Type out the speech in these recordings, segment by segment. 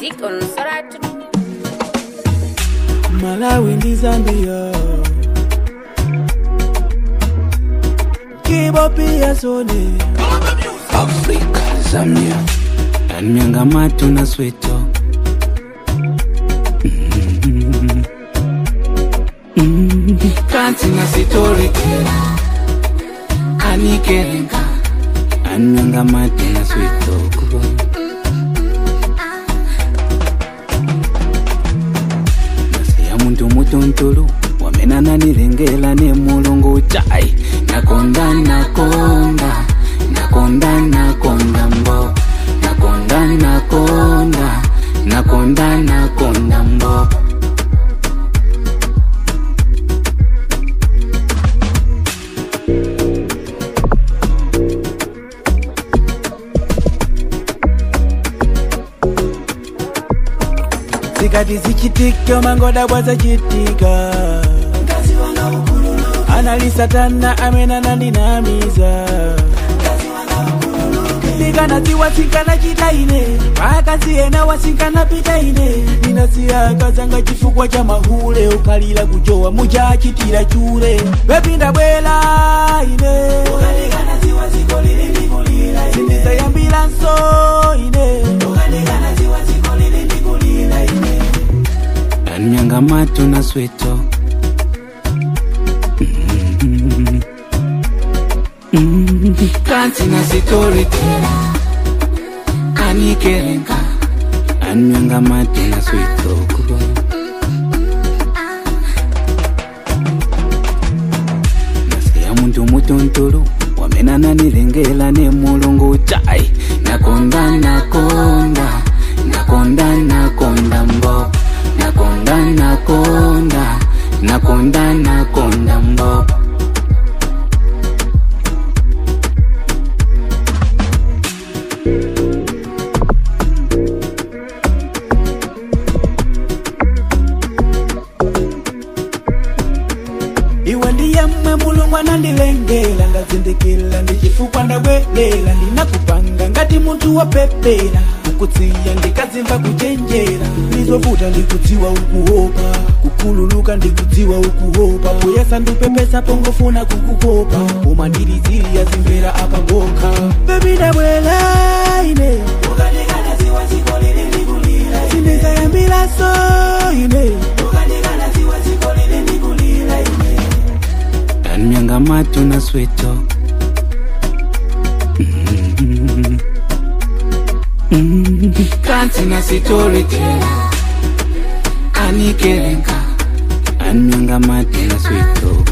Music on Soratu. Malawi ndi Zambia Kibo pia sone Afrika, Zambia, Nyangamatu na Sweto. Mm. Mm. Kanti na Sitori, Anikerenga, Nyangamatu na Sweto. Nasiya muntu mutuntulu wamenana nilengela ne mulungu chai nakonda nakonda nakonda nakonda mbo nakonda nakonda nakonda nakonda mbo zikati zichitika mangoda bwazachitika analisatana amenana ndinamiza ndikanadziwa tsinkana chitaine pakasiyena wasinkana pitaine ndinasiyakazanga chifukwa cha mahule ukhalira kujowa muchachitira chure wepinda bwela ine sindizayambilanso ine Nyangamatu na Sweto. Mm. Mm. Kanti na Sitori, Anikerenga, Nyangamatu na Sweto. nasiya muntu mutuntulu wamenana nilengela ne mulungu chai nakonda nakonda nakonda nakonda mbo nakonda nakonda nakonda nakonda mbo iwe ndiye mmwe mulungu anandilengela ngazindikila ndichifukwa ndabwelela ndinakupanga ngati munthu wopepera kukutsiya ndikazimva kuchenjera lizovuta ndikudziwa ukuopa kukhululuka ndikudziwa ukuopa kuyesa ndupepesa pongofuna kukukopa koma ndiliziliya zimvera apa ngokha bebi ndabwela ine sindizayambilaso ine Nyangamatu na Sweto. Mm. Mm. Kanti na Sitori, Anikerenga, Nyangamatu na Sweto.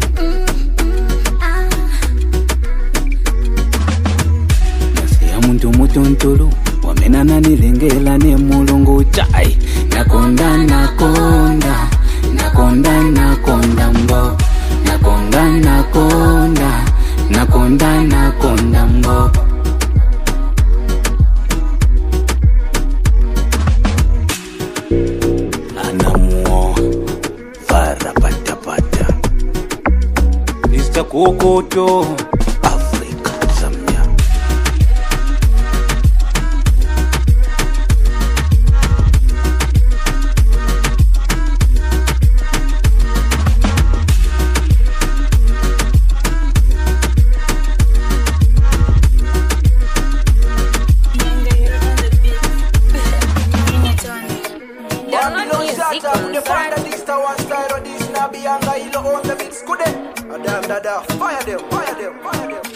nasiya muntu mutuntulu wamenana nilengela ne mulungu chai nakonda nakonda nakonda nakonda mbo nakonda nakonda nakonda nakonda mbo anamuo farapatapata Mr. Kokoto Afrika Zambia Download music on Soratu. Fire them, fire them, fire them.